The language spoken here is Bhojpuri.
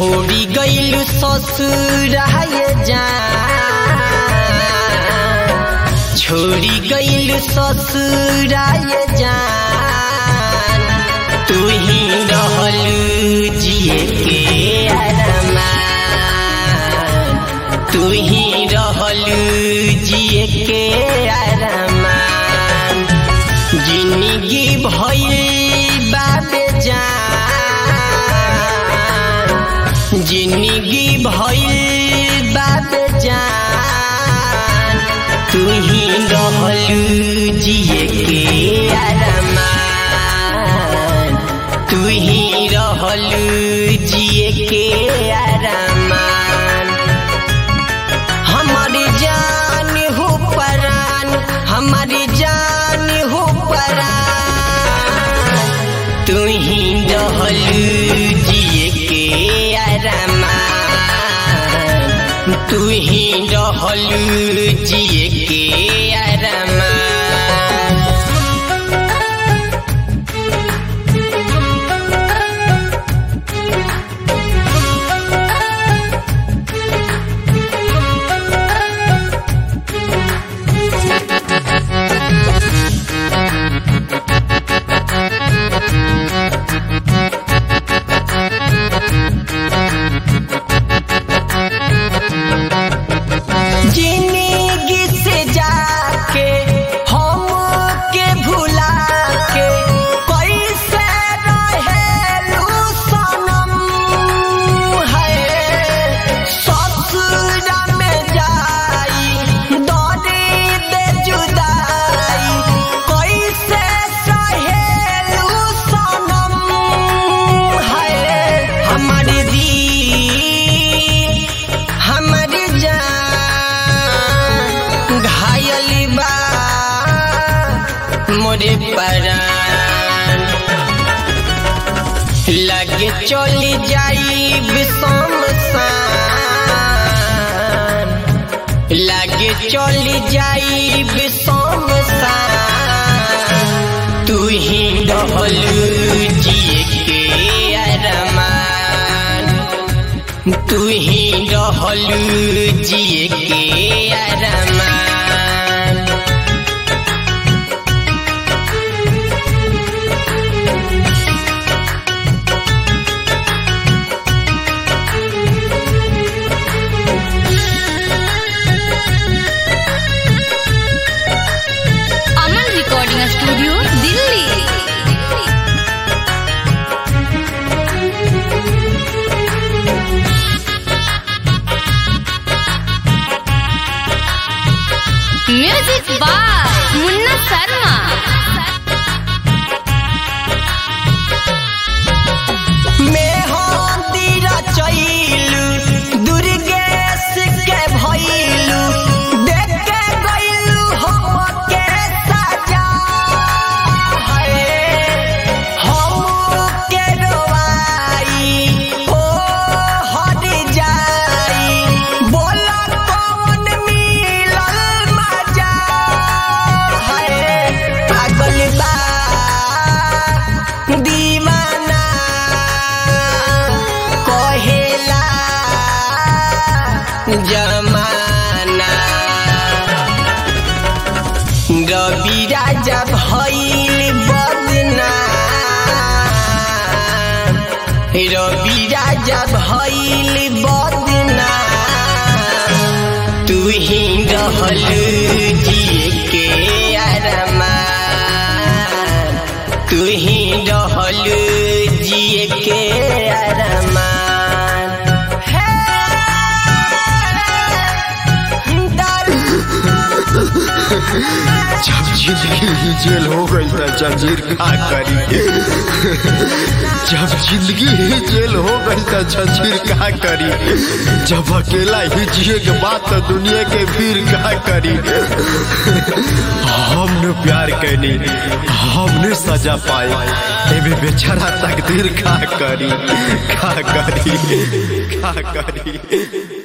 छोड़ी गईलू ससुराए जान छोड़ी गईलू ससुराए जान तू ही रहलू जिए के अरमान तू ही रहलू जिए के अरमान जिंदगी भइल बाबे जान जिंदगी भइल बाबे जान तू ही रहलू जिए के अरमान तू ही रहलू जिए के अरमान हमारी जान हो परान हमारी जान हो परान तू ही रहलू जिए के अरमान तू ही रहलू जिए के अरमान जिंदगी से जाके हम के भुला के कैसे रहेलू सनम है ससुरा में जाई दौड़ी दे जुदाई कैसे सहेलू सनम है हमारी दी हमारी जान घायल बा मोरे परान लगे चली जाई विषम लगे चली जाई विषम तू ही रहलू जिए के अरमान तू ही रहलू जिए के अरमान Aman recording studio Delhi music by Munna Sharma मेहंदीरा चैलू दुर्गेश के भैलू देख के गैलू हम के सजा है हम के रोवाई ओ हट जाई बोला कौन मिलल मजा है पागल बा दीवाना कहेला जमाना रवि राजा भइल बदना रवि राजा भइल बदना तू ही रहलू जिए के अरमान तू ही रहलू जिए के अरमान जब जिंदगी ही जेल हो गई था जंजीर का करी जब जिंदगी ही जेल हो गई था जंजीर का करी जब अकेला ही जिए के बाद तो दुनिया के वीर का करी हमने प्यार कैनी हमने सजा पाए एमे बेचारा तकदीर का करी का करी का करी